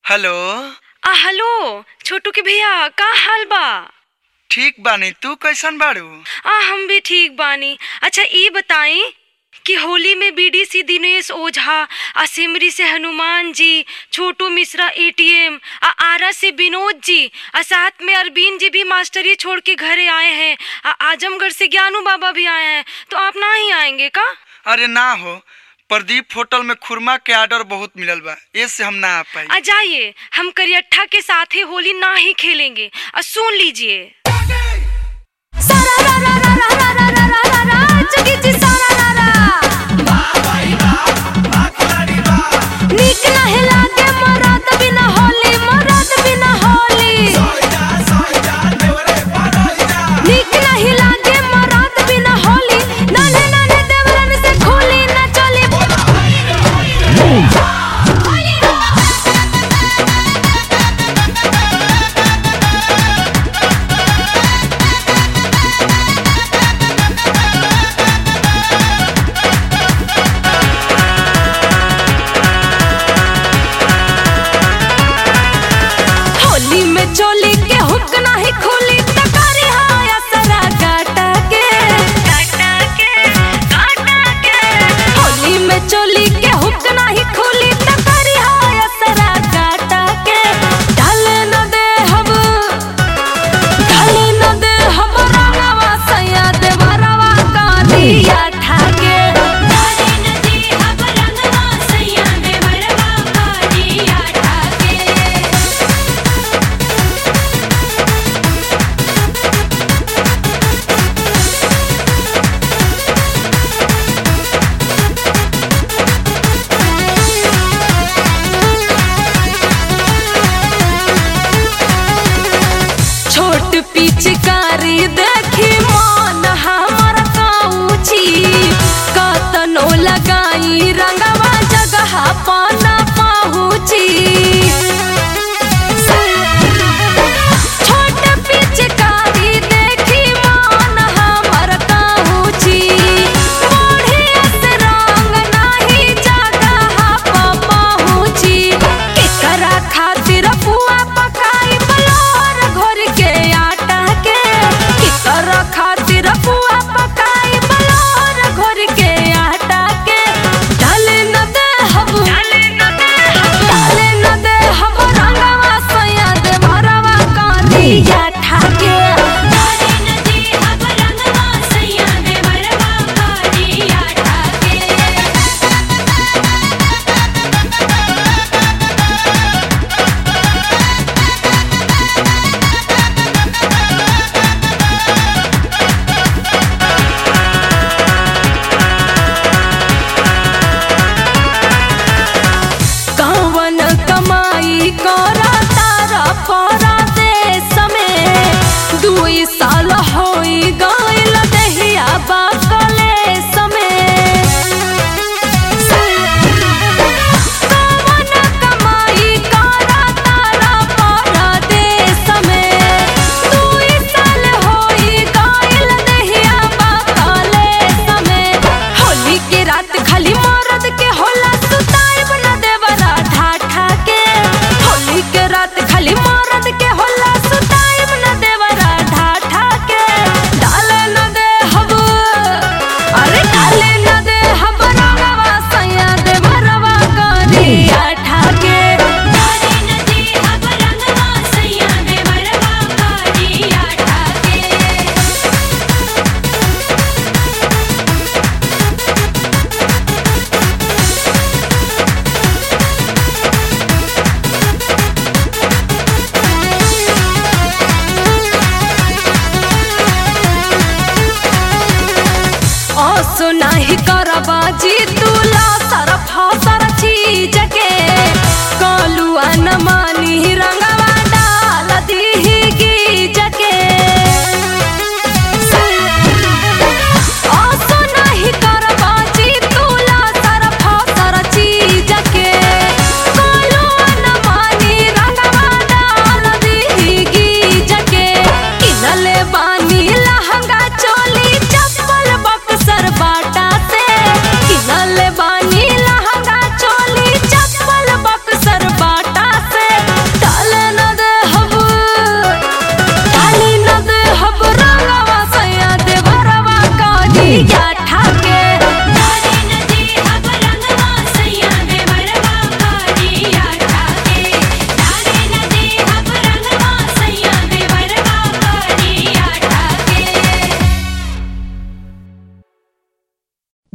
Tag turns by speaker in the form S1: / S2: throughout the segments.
S1: hello
S2: आ hello छोटू के भैया का हाल बा
S1: ठीक बानी तू कैसन बाड़ू
S2: आ हम भी ठीक बानी अच्छा ई बताई कि होली में बीडीसी दिनेश ओझा आ सिमरी से हनुमान जी छोटू मिश्रा एटीएम आ आरा से विनोद जी आ साथ में अरबीन जी भी मास्टरी छोड़ के घरे आए हैं आ आजमगढ़ से ज्ञानू बाबा भी आए हैं तो आप ना ही आएंगे का
S1: अरे ना हो प्रदीप होटल में खुरमा के ऑर्डर बहुत मिलल बा इससे हम ना आ पाई
S2: आ जाइए हम करियट्ठा के साथ ही होली ना ही खेलेंगे आ सुन लीजिए
S3: सारा रा रा रा रा रा रा रा रा रा जगी जी सारा रा रा नीक नाही लागे मराद बिना होली मराद बिना होली नीक नाही लागे मराद बिना होली नाने नाने देवरन से खोली ना चली होली में चोली के हुक नाही खोली तकारी हाया सरा काटा के काटा के काटा के होली में चोली के हुक नाही खोली तकारी हाया सरा काटा के डाल न दे हम डाल न दे हम रंगवा सैया देवरवा कालिया ठाके डाल न दे हम रंगवा सैया देवरवा कालिया ठाके छोट पिचकारी देखी मन हमर काऊची कतनो लगाई रंगवा जगह पाना पाहुची छोट पिचकारी देखी मन हमर काऊची बढ़िया से रंग नाही जगह पा पाहुची केकरा खातिर पुआ पकाई बलोर घोर के आटा के केकरा खातिर पुआ पकाई बलोर घोर के आटा के डाल न दे हम डाल न दे हम डाल न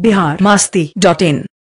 S4: बिहार मास्ती डॉट इन